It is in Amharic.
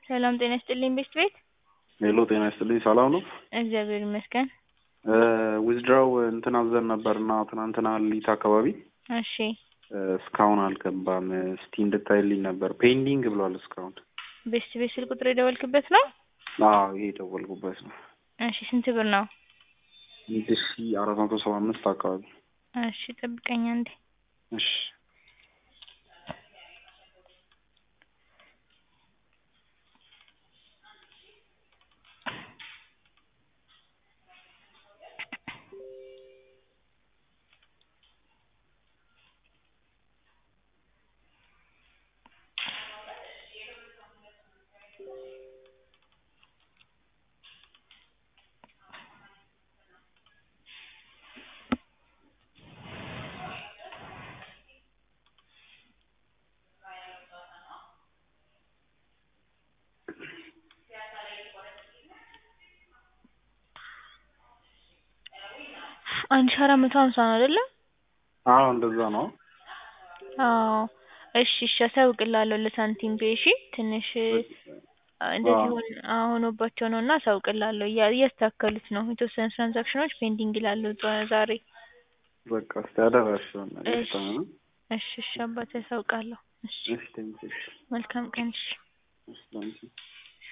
ሰላም ጤና ይስጥልኝ ቤስት ቤት። ሄሎ ጤና ይስጥልኝ ሰላም ነው? እግዚአብሔር ይመስገን። ዊዝድራው እንትን አዘን ነበርና ትናንትና ሊት አካባቢ እሺ እስካሁን አልገባም። እስቲ እንድታይልኝ ነበር። ፔንዲንግ ብሏል እስካሁን። ቤስት ቤት ስልክ ቁጥር የደወልክበት ነው? አዎ ይሄ የደወልኩበት ነው። እሺ ስንት ብር ነው? አንድ ሺ አራት መቶ ሰባ አምስት አካባቢ። እሺ ጠብቀኝ አንዴ። እሺ አንድ ሺ አራት መቶ ሀምሳ ነው አይደለ? አዎ እንደዛ ነው። አዎ እሺ እሺ አሳውቅልሃለሁ ለሳንቲም ፔ እሺ ትንሽ እንደዚህ ሆን ሆኖባቸው ነው እና አሳውቅልሃለሁ እያ- እያስተካከሉት ነው የተወሰኑ ትራንዛክሽኖች ፔንዲንግ ይላሉ ዛ- ዛሬ በቃ እስቲ አደራሽውን እሺ እሺ እሺ አባቴ አሳውቃለሁ እሺ እሺ ቴንኪው እሺ መልካም ቀን እሺ እሺ ቴንኪው